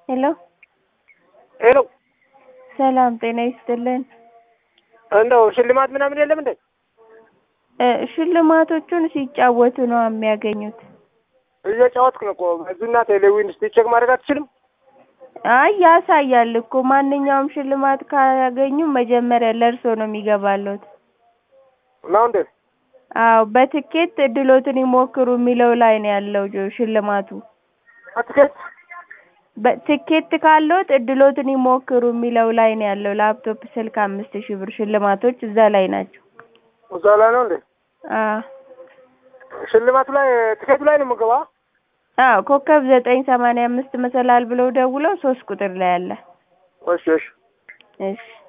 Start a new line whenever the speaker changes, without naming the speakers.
ሄሎ
ሄሎ
ሰላም ጤና ይስጥልን።
እንደው ሽልማት ምናምን የለም እንዴ?
እ ሽልማቶቹን ሲጫወቱ ነው የሚያገኙት።
እየጫወትክ ነው እኮ በዙና ቴሌዊን እስቲ ቼክ ማድረግ አትችልም?
አይ ያሳያል እኮ ማንኛውም ሽልማት ካገኙ መጀመሪያ ለእርሶ ነው የሚገባልዎት።
ነው እንዴ?
አዎ በትኬት እድሎትን ይሞክሩ የሚለው ላይ ነው ያለው ጆ ሽልማቱ።
አትኬት
በትኬት ካለዎት እድሎትን ይሞክሩ የሚለው ላይ ነው ያለው። ላፕቶፕ፣ ስልክ አምስት ሺህ ብር ሽልማቶች እዛ ላይ ናቸው።
እዛ ላይ ነው እንዴ?
አዎ
ሽልማቱ ላይ ትኬቱ ላይ ነው የምገባ?
አዎ ኮከብ ዘጠኝ ሰማንያ አምስት መሰላል ብለው ደውለው ሶስት ቁጥር ላይ አለ።
እሺ እሺ
እሺ